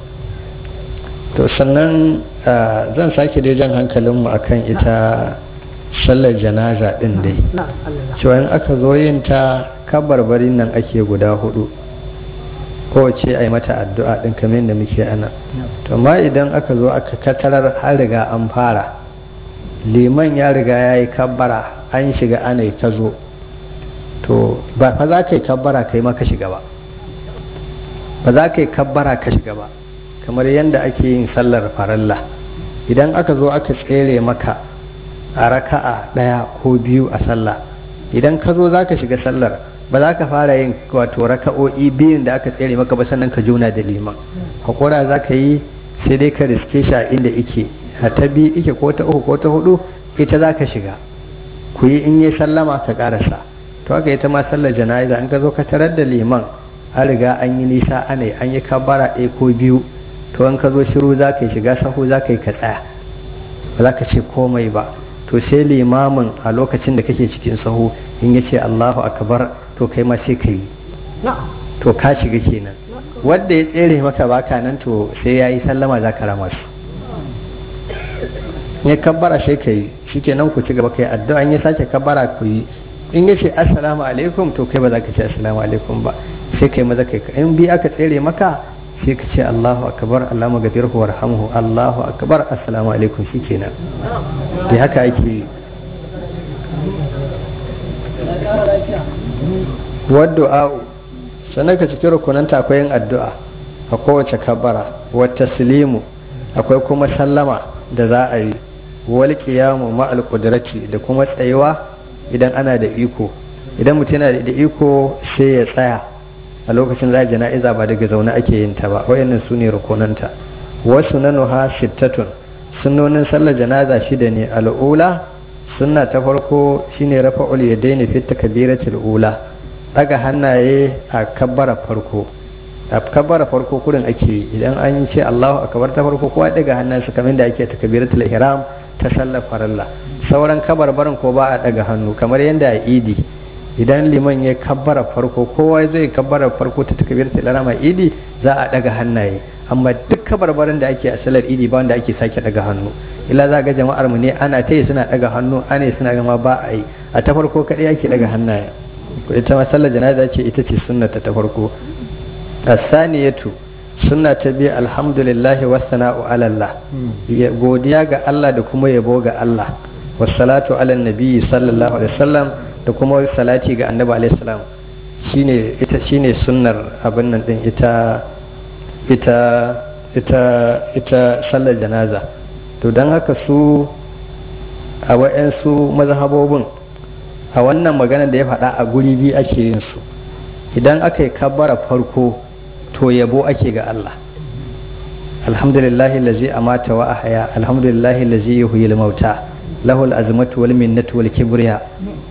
to sannan zan sake dai jan hankalinmu akan ita sallar janaza din dai cewa in aka zo yin ta kabarbarin nan ake guda hudu kowace a yi mata addu'a din kamar yadda muke ana to amma idan aka zo aka katarar har riga an fara liman ya riga ya yi kabbara an shiga ana ta zo to ba fa za ka yi kabbara ka yi maka shiga ba ba za ka yi kabbara ka shiga ba kamar yadda ake yin sallar faralla idan aka zo aka tsere maka a raka'a ɗaya ko biyu a sallah idan ka zo za ka shiga sallar ba za ka fara yin wato raka'o'i biyun da aka tsere maka ba sannan ka juna da liman hakura za ka yi sai dai ka riske shi a inda ike a ta biyu ike ko ta uku ko ta hudu ita za ka shiga ku yi in yi sallama ka karasa to haka ita ma sallar jana'iza in ka zo ka tarar da liman an riga an yi nisa ana an yi kabara ɗaya ko biyu to in ka zo shiru za ka yi shiga sahu za ka yi ka tsaya ba za ka ce komai ba to sai limamin a lokacin da kake cikin sahu in ya ce allahu akbar to kai ma sai ka yi to ka shiga kenan wadda ya tsere maka baka nan to sai ya yi sallama za ka rama su ya kabbara sai ka yi shi kenan ku ci gaba kai addu'a in ya sake kabbara ku yi in ya ce assalamu alaikum to kai ba za ka ce assalamu alaikum ba sai kai maza kai in bi aka tsere maka sai ka ce Allahu akbar Allahumma gafirhu warhamhu Allahu akbar assalamu alaikum shikenan dai haka ake yi wadda sannan ka cikin rukunanta akwai yin addu'a a kowace kabara wa taslimu akwai kuma sallama da za a yi wal qiyamu ma'al qudrati da kuma tsayuwa idan ana da iko idan mutum yana da iko sai ya tsaya a lokacin za a jana'iza ba daga zaune ake yin ta ba wayannan su ne rukunanta wasu na nuha shittatun sunnonin sallar janaza shida ne al'ula sunna ta farko shine rafa'ul yadaini fi takbiratul ula daga hannaye a kabbara farko a kabbara farko kurin ake idan an ce Allahu akbar ta farko kowa daga hannunsa kamar da ake takbiratul ihram ta sallar farilla sauran kabarbarin ko ba a daga hannu kamar yadda a idi idan liman ya kabbara farko kowa zai kabbara farko ta takbiratul ihram a idi za a daga hannaye amma duk kabarbarin da ake a salar idi ba wanda ake sake daga hannu illa za ga jama'ar mu ne ana ta yi suna daga hannu ana suna gama ba a yi a ta farko kadai ake daga hannaye ita ma sallar janaza ce ita ce sunnata ta farko asaniyatu sunna ta biyu alhamdulillah wa sana'u ala Allah godiya ga Allah da kuma yabo ga Allah wassalatu ala nabi sallallahu alaihi wasallam da kuma salati ga annabi alaihi salam shine ita shine sunnar abin nan din ita ita ita ita sallar janaza to don haka su a wa'yansu mazhabobin a wannan magana da ya faɗa a guri biyu ake yin su idan aka yi kabbara farko to yabo ake ga Allah alhamdulillahi lazi amata wa ahya alhamdulillahi lazi yuhyil mauta lahul azmatu wal minnatu wal kibriya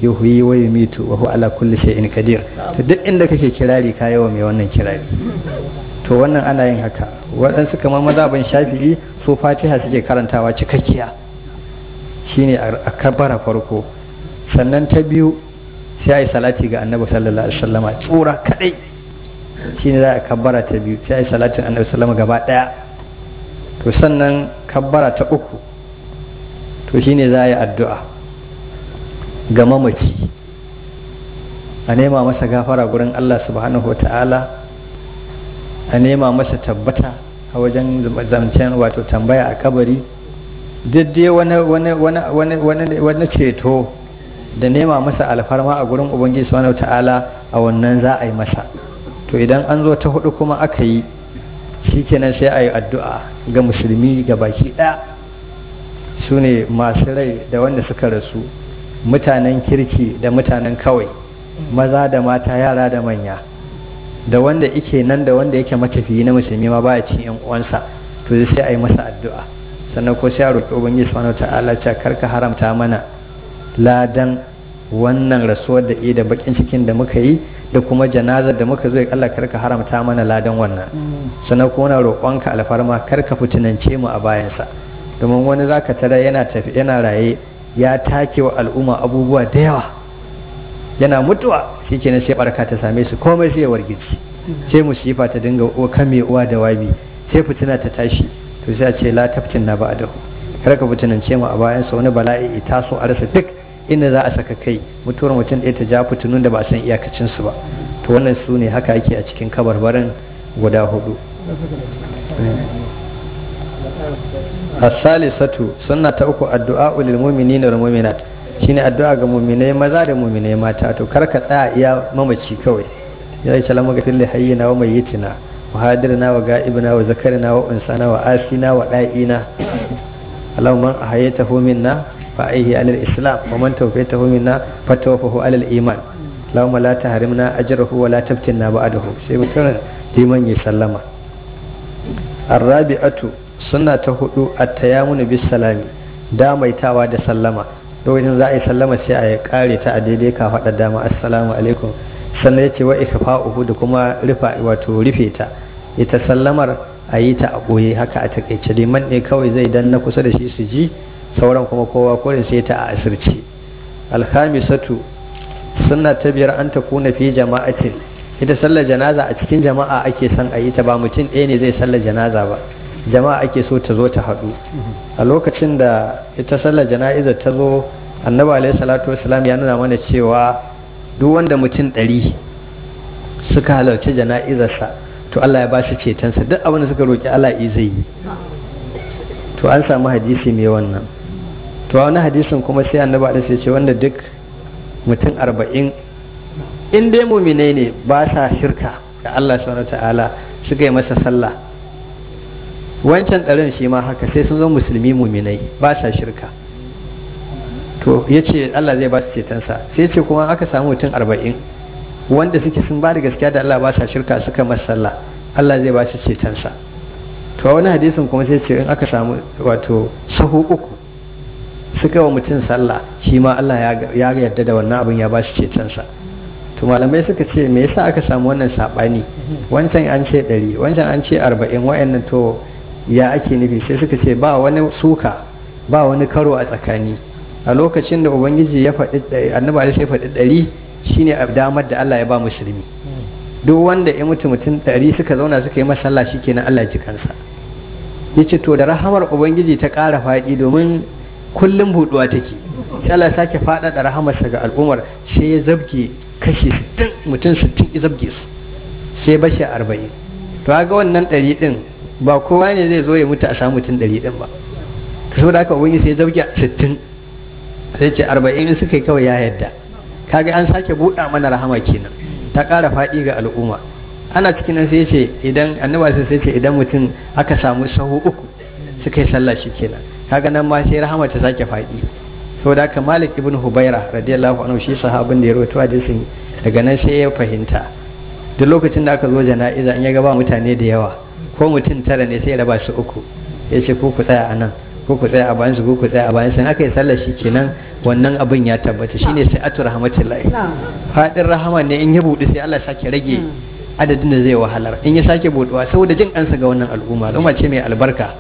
yuhyi wa yumitu wa huwa ala kulli shay'in qadir to duk inda kake kirari ka yawa mai wannan kirari to wannan ana yin haka waɗansu kamar mazhabin shafi'i su fatiha suke karantawa cikakkiya shine a kabara farko sannan ta biyu sai a yi salati ga annabi sallallahu alaihi wasallama tsura kadai shine za a kabbara ta biyu sai a yi salatin annabi sallama gaba daya to sannan kabbara ta uku to shine za a yi addu'a ga mamaci a nema masa gafara gurin Allah subhanahu wa ta'ala a nema masa tabbata a wajen zancen wato tambaya a kabari duk dai wani ceto da nema masa alfarma a gurin ubangiji subhanahu ta'ala a wannan za a yi masa to idan an zo ta hudu kuma aka yi shikenan sai a yi addu'a ga musulmi ga baki ɗaya su ne masu rai da wanda suka rasu mutanen kirki da mutanen kawai maza da mata yara da manya da wanda ike nan da wanda yake matafiyi na musulmi ma baya cin yan uwansa to sai a yi masa addu'a sannan ko sai a roƙi ubangiji subhanahu ta'ala cewa karka haramta mana ladan wannan rasuwar da da bakin cikin da muka yi da kuma janazar da muka zo ya Allah karka haramta mana ladan wannan sannan kuma na roƙonka alfarma karka fitinance mu a bayansa domin wani zaka tara yana tafi yana raye ya take wa al'umma abubuwa da yawa yana mutuwa shikenan sai barka ta same su komai sai ya wargici sai musifa ta dinga kame uwa da wabi sai fitina ta tashi to sai a ce la taftin na ba'dahu kar ka fitinance mu a bayan sa wani bala'i ita so a rasa duk inda za a saka kai mutuwar mutum ɗaya ta ja fitinun da ba a san iyakacin su ba to wannan su ne haka ake a cikin kabarbarin guda hudu as-salisatu sunna ta uku addu'a lil mu'minina wal mu'minat shine addu'a ga mu'minai maza da mu'minai mata to kar ka tsaya iya mamaci kawai ya yi salama ga fili hayyina wa mayyitina wa hadirna wa ga'ibina wa zakarina wa unsana wa asina wa da'ina Allahumma ahayatahu minna fa aihi alal islam wa man tawfaytahu minna fa tawfahu alal iman Allahumma la tahrimna ajrahu wa la taftinna ba'dahu sai mutum liman ya sallama arrabi'atu sunna ta hudu at-tayammunu bis salami damaitawa da sallama lokacin za a yi sallama sai a kare ta a daidai ka faɗa dama assalamu alaikum sannan ya ce wa ikfa'uhu da kuma rufa wato rufe ta ita sallamar a yi ta a ɓoye haka a takaice liman ne kawai zai dan na kusa da shi su ji sauran kuma kowa kurin sai ta a asirce alhamisatu sunna ta biyar an ta kuna fi jama'atin ita sallar janaza a cikin jama'a ake son a yi ta ba mutum ɗaya ne zai sallar janaza ba jama'a ake so ta zo ta haɗu a lokacin da ita sallar jana'izar ta zo annabi alaihi salatu wasalam ya nuna mana cewa duk wanda mutum ɗari suka halarci jana'izarsa to Allah ya ba shi cetonsa duk abin da suka roƙi Allah yi zai yi to an samu hadisi mai wannan to wani hadisin kuma sai annabi alaihi sai ce wanda duk mutum arba'in in dai muminai ne ba sa shirka ga Allah subhanahu ta'ala suka yi masa sallah wancan ɗarin shi ma haka sai sun zo musulmi muminai ba sa shirka to ya ce Allah zai ba su cetonsa sai ce kuma aka samu mutum arba'in wanda suke sun ba da gaskiya da Allah ba sa shirka suka masa sallah Allah zai ba su cetonsa to wani hadisin kuma sai ce in aka samu wato sahu uku suka wa mutum sallah shi ma Allah ya yarda da wannan abin ya ba su cetonsa to malamai suka ce me yasa aka samu wannan sabani wancan an ce ɗari wancan an ce arba'in wa'annan to ya ake nufi sai suka ce ba wani suka ba wani karo a tsakani a lokacin da ubangiji ya faɗi annabi alaihi ya faɗi ɗari shine a damar da Allah ya ba musulmi duk wanda ya mutu mutum ɗari suka zauna suka yi masalla shikenan Allah ji kansa yace to da rahamar ubangiji ta ƙara faɗi domin kullum buɗuwa take sai Allah ya sake faɗaɗa rahamarsa ga al'ummar sai ya zabge kashi 60 mutum 60 ya zabge su sai bashi 40 to ga wannan ɗari ɗin ba kowa ne zai zo ya mutu a samu mutum ɗari ɗin ba saboda haka ubangiji sai ya zabge 60 sai ce arba'in in suka yi kawai ya yadda kaga an sake buɗa mana rahama kenan ta ƙara faɗi ga al'umma ana cikin nan sai ce idan annaba sai ce idan mutum aka samu sahu uku suka yi sallah shi kenan kaga nan ma sai rahama ta sake faɗi saboda haka malik ibn hubaira radiyallahu anhu shi sahabin da ya rawaito hadisin daga nan sai ya fahimta duk lokacin da aka zo jana'iza in ya ga ba mutane da yawa ko mutum tara ne sai ya raba su uku ya ce ko ku tsaya a nan ko ku tsaya a bayan su ko ku tsaya a bayan sun aka yi sallar shi kenan wannan abin ya tabbata shine sai atu rahmatullahi fadin rahama ne in ya buɗe sai Allah sake rage adadin da zai wahalar in ya sake buɗewa saboda jin kansa ga wannan al'umma al'umma ce mai albarka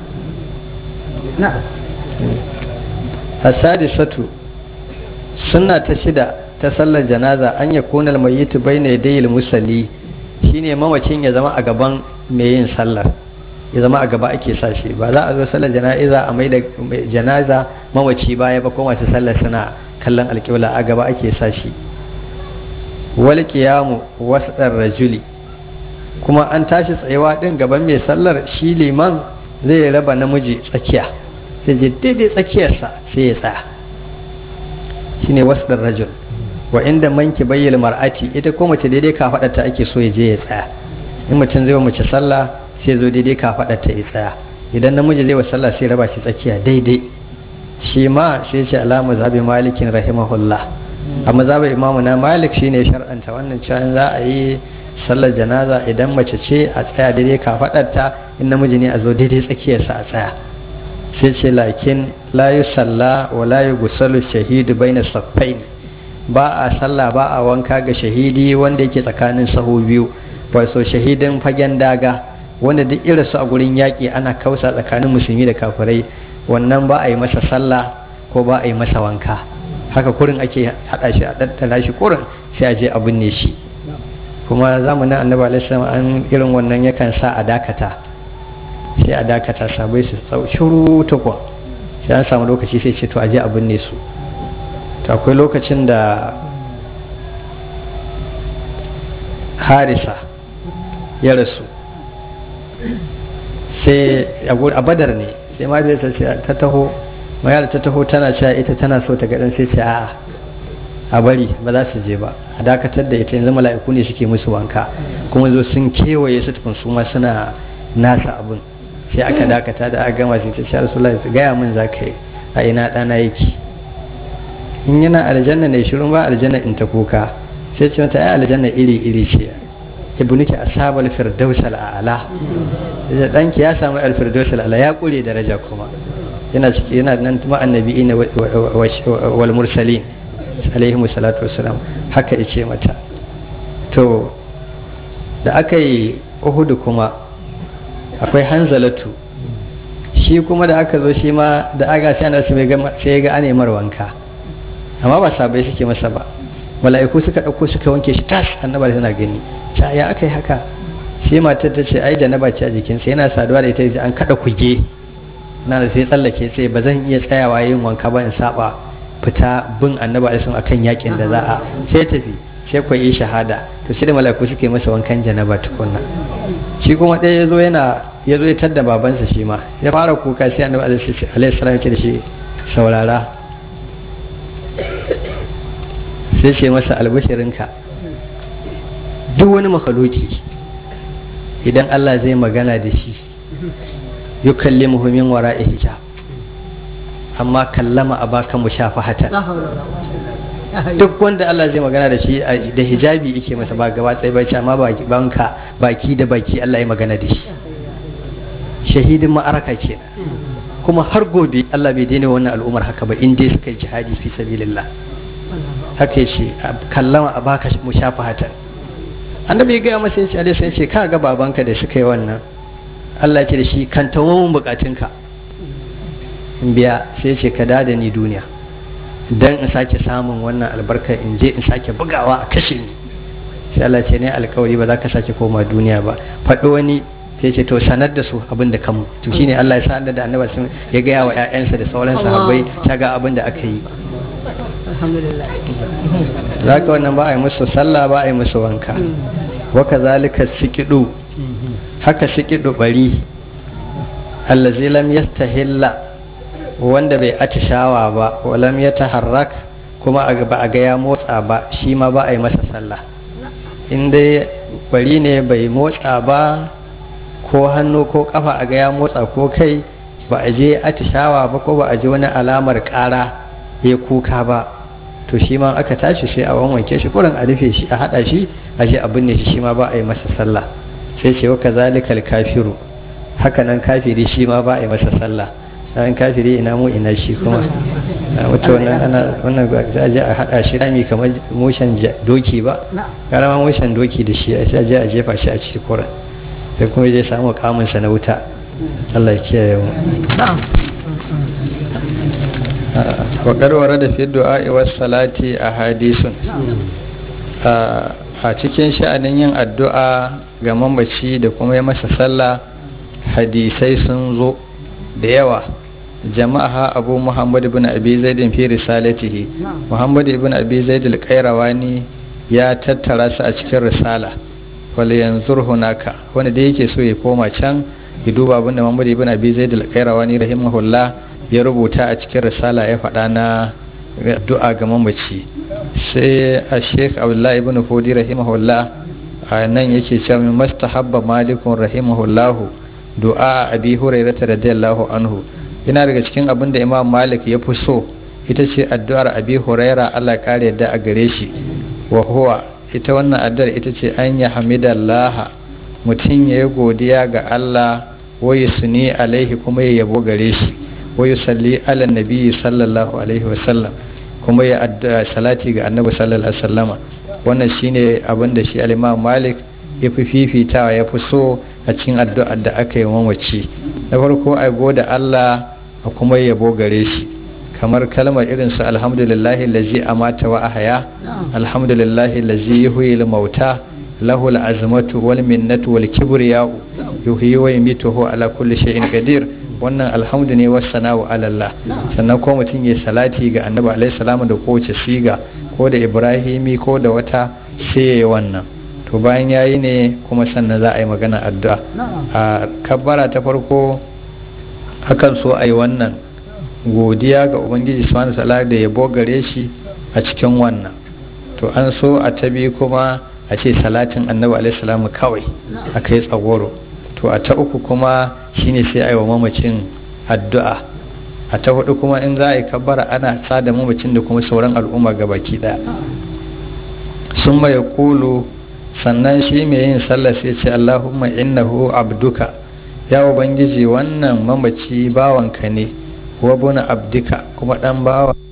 hasadisatu sunna ta shida ta sallar janaza an ya kunal mayyitu bayna yadayil musalli shine mamacin ya zama a gaban mai yin sallar ya zama a gaba ake sa shi ba za a zo sallar jana'iza a mai da janaza mamaci baya ba ko masu sallar suna kallon alƙibla a gaba ake sa shi wal qiyamu wasdar rajuli kuma an tashi tsayewa din gaban mai sallar shi liman zai raba namiji tsakiya sai je daidai tsakiyarsa sai ya tsaya shine wasdar rajul wa inda manki bayyana mar'ati ita ko mace daidai ka ta ake so ya je ya tsaya in mutum zai wa mace sallah sai zo daidai ka ta ya tsaya idan namiji zai wa sallah sai raba shi tsakiya daidai shi ma sai ce alama zabi malikin rahimahullah a mazhabin imamu na malik shine shar'anta wannan cewa za a yi sallar janaza idan mace ce a tsaya daidai ka ta in namiji ne a zo daidai tsakiyarsa a tsaya sai ce lakin la yusalla wa la yughsalu shahidu baina saffaini ba a sallah ba a wanka ga shahidi wanda yake tsakanin sahu biyu wato shahidin fagen daga wanda duk irinsu a gurin yaƙi ana kausa tsakanin musulmi da kafirai wannan ba a yi masa sallah ko ba a yi masa wanka haka kurin ake haɗa shi a ɗattala shi kurin sai a je a binne shi kuma zamanin annabi alaihi an irin wannan yakan sa a dakata sai a dakata sabai su shuru tukwa sai an samu lokaci sai ce to a je a binne su to akwai lokacin da harisa ya rasu sai a badar ne sai ma ta taho mayar ta taho tana cewa ita tana so ta gaɗin sai ce a'a a bari ba za su je ba a dakatar da ita yanzu mala'iku ne suke musu wanka kuma zo sun kewaye su tukun su ma suna nasa abin sai aka dakata da aka gama sai ta ce rasulullahi gaya min za ka yi a ina ɗana yake in yana aljanna ne shirin ba aljanna in ta kuka sai ce mata ai aljanna iri iri ce ibnuki ashabal firdaus al'ala da danki ya samu al firdaus al'ala ya kure daraja kuma yana ciki yana nan kuma annabi'in wal mursalin alaihi salatu wassalam haka yace mata to da aka yi uhudu kuma akwai hanzalatu shi kuma da aka zo shi ma da aga sai ana sai ga ane mar wanka amma ba sabai suke masa ba mala'iku suka ɗauko suka wanke shi tas annaba tana gani ta ya aka yi haka sai matar ta ce ai da na bace a jikinsa yana saduwa da ita an kada kuge na da sai tsallake sai ba zan iya tsayawa yin wanka ba in saba fita bin annaba da sun akan yakin da za a sai tafi sai ku yi shahada to sai da mala'iku suke masa wankan janaba tukunna shi kuma ɗaya ya zo yana ya zo ya tadda babansa shi ma ya fara kuka sai annabi alaihi salam ya ce da shi saurara sai ce masa albashirinka duk wani makaloki idan Allah zai magana da shi yi kalli muhimmin wara hijab amma kallama a baka mu shafa hata duk wanda Allah zai magana da shi da hijabi yake masa ba gaba tsaye bai amma banka baki da baki Allah ya magana da shi shahidin ma'araka kenan kuma har gobe Allah bai daina wannan al'ummar haka ba in dai suka yi jihadi fi sabilillah haka ya ce kallama a baka mu shafa hatan annabi ya gaya masa ya ce alai sai ce ka ga babanka da suka yi wannan Allah ya ce da shi kan tawo mun bukatunka in biya sai ya ce ka da ni duniya dan in sake samun wannan albarka in je in sake bugawa a kashe ni sai Allah ce ne alkawari ba za ka sake koma duniya ba faɗo wani sai ce to sanar da su abin da kanmu to shine Allah ya sanar da annabi sun ya gaya wa ƴaƴansa da sauran sahabbai ta ga abin da aka yi za ka wannan ba a yi musu sallah ba a yi musu wanka waka zalika sikidu haka sikidu bari allazi lam yastahilla wanda bai atishawa ba wa lam yataharrak kuma ba a ga ya motsa ba shi ma ba a yi masa sallah in dai bari ne bai motsa ba ko hannu ko kafa a ga ya motsa ko kai ba a je atishawa ba ko ba a ji wani alamar kara ya kuka ba to shi ma aka tashi sai a wanwanke shi kurin a rufe shi a hada shi a je a binne shi shi ma ba a yi masa sallah sai ce wa kazalikal kafiru haka nan kafiri shi ma ba a yi masa sallah an kafiri ina mu ina shi kuma wata wannan ana wannan za a je a haɗa shi rami kamar mushen doki ba karama mushen doki da shi sai a je a jefa shi a cikin koran sai kuma zai samu kamunsa na wuta Allah ya kiyaye mu wa karwara da fi du'a wa salati a hadisun a cikin sha'anin yin addu'a ga mamaci da kuma ya masa sallah hadisai sun zo da yawa jama'a abu muhammad ibn abi zaidin fi risalatihi muhammad ibn abi zaid al-qayrawani ya tattara su a cikin risala wal yanzur hunaka wanda da yake so ya koma can ya duba abin da muhammad ibn abi zaid al-qayrawani rahimahullah ya rubuta a cikin risala ya faɗa na addu'a ga mamaci sai a sheikh abdullahi ibn fodi rahimahullah a nan yake cewa min mastahabba malikun rahimahullahu du'a abi hurairata radiyallahu anhu yana daga cikin abin da imam malik ya fi so ita ce addu'ar abi huraira allah kare yadda a gare shi wa huwa ita wannan addu'ar ita ce an ya hamidallah mutum ya yi godiya ga allah wa suni alaihi kuma ya yabo gare shi wa yusalli ala nabi sallallahu alaihi wa sallam kuma ya addu'a salati ga annabi sallallahu alaihi wasallama wannan shine abin da shi al-imam malik ya fi fifitawa ya fi so a cikin addu'ar da aka yi mamaci na farko a goda Allah a kuma yabo gare shi kamar kalmar irin su alhamdulillahi lazi amata wa ahaya alhamdulillahi lazi yuhyi mauta lahu al'azmatu wal minnatu wal kibriya'u yuhyi wa yumituhu ala kulli shay'in qadir wannan alhamdu ne wasu sana'u alallah sannan ko mutum ya salati ga annabi alaihi salamu da kowace siga ko da ibrahimi ko da wata sai ya yi wannan to bayan ya yi ne kuma sannan za a yi magana addu'a a kabbara ta farko akan so a yi wannan godiya ga ubangiji subhanahu ta'ala da yabo gare shi a cikin wannan to an so a ta biyu kuma a ce salatin annabi alaihi salamu kawai a kai tsagoro to a ta uku kuma shine sai a yi wa mamacin addu'a a ta hudu kuma in za a yi kabbara ana sada mamacin da kuma sauran al'umma ga baki daya sun mai kulu sannan shi mai yin sallah sai ce allahumma innahu abduka ya ubangiji wannan mamaci bawanka ne wa buna abdika kuma dan bawa